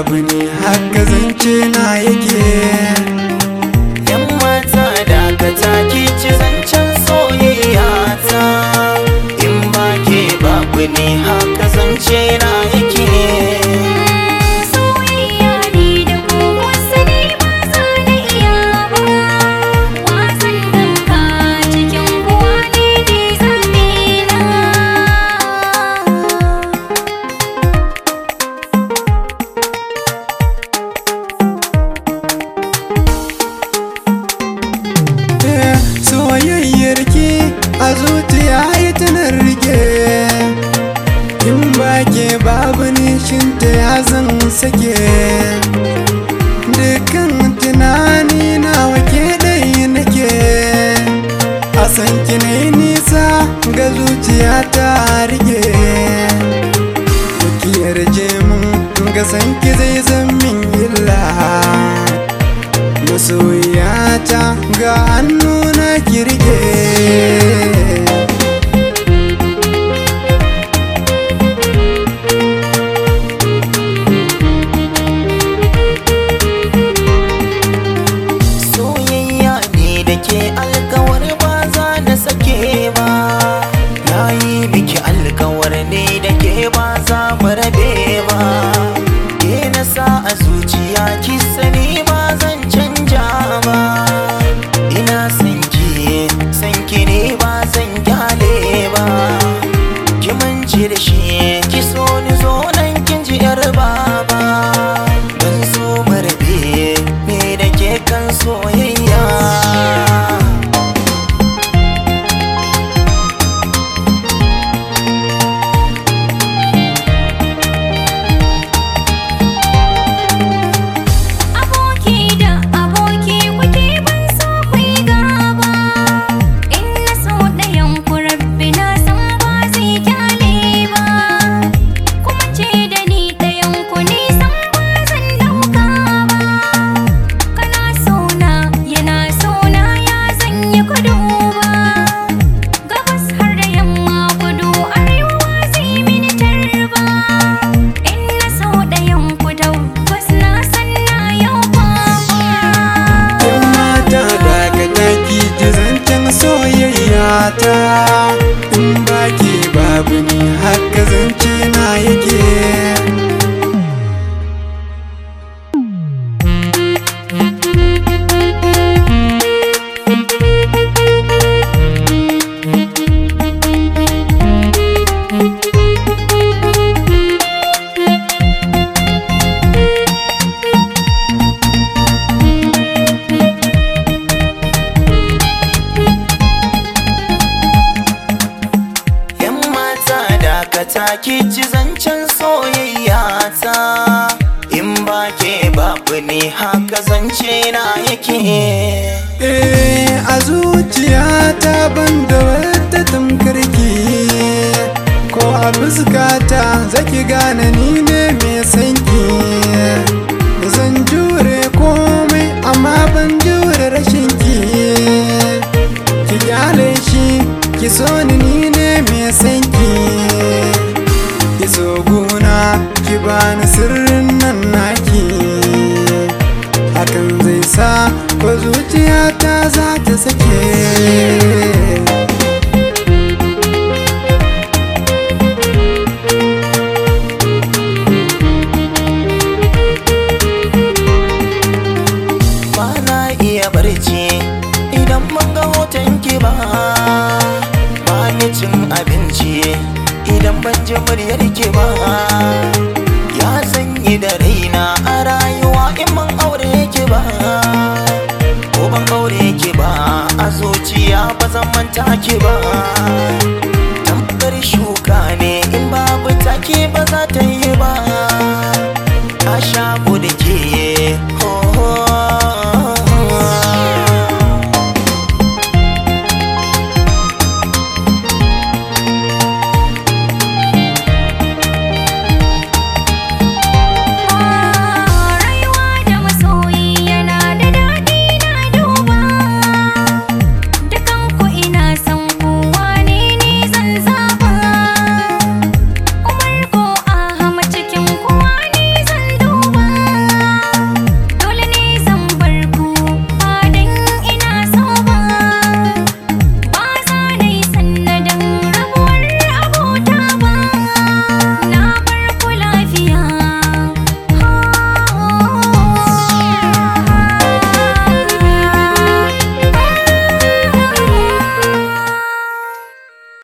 babu ne haka zance na yake Yan mata da ka taki ci zancen soyayya ta In ba ke babu ne haka zance na yake Soyayya ne da ku wasu ne ba za na iya ba Wasan ɗauka cikin kuwa ne ne zaɓe na Eh, soyayyar ki a zuciya ita na rike in ba ke babu nishinta ya zan sake dukkan tunani na wake ɗaya nake a san ki na yi nisa ga zuciya ta rike ki yarje mun ga san ki zai zan min illa masoyata ga hannuna kirge Soyayya ne da ke alkawar ba za na sake ba Na yi miki alkawar ne da ke ba za mu rabe ba Ke na sa a zuciya ki sani ba zan canja ba Ina san ki, san ki ne ba zan gyale ba Ki mance da shi, ki so ni zo nan kin ji yar baba Ban so mu rabe ne da ke kan soyayya Aboki da aboki kuke ban so ku yi gaba In na so ɗayan ku rabbi na san ba zai kyale ba Kuma ce da ni ɗayan ku nisan ba zan ɗauka ba Kana so na yana so na ya zan yi kudu ba Gabas har da yamma kudu arewa zai mini tarba In na so ɗayan ku tabbas na san na yau kwakwa yan mata daga taki ji zancen soyayya ta in ba ke babu ni haka zance na yake Yan mata da ka taki ci zancen soyayya ta In ba ke babu ne haka zance na yake Eh, a zuciyata ban da wata tamkarki ko a fuskata zaki gane ni ne mai sanki zan jure komai amma ban jure rashin ki ki kyale shi ki so ni ni ne mai sanki ki so guna ki bani sirrin nan naki hakan zai sa ko zuciyata za ta sake ba na iya barci idan mun ga hoton ki ba ba ni cin abinci idan ban ji muryar ki ba ya sanyi da raina a rayuwa in ban aure ki ba ko ban aure ki ba a zuciya ba zan manta ki ba tamkar shuka ne in babu take ba za ta yi ba a shaku da ke ho ho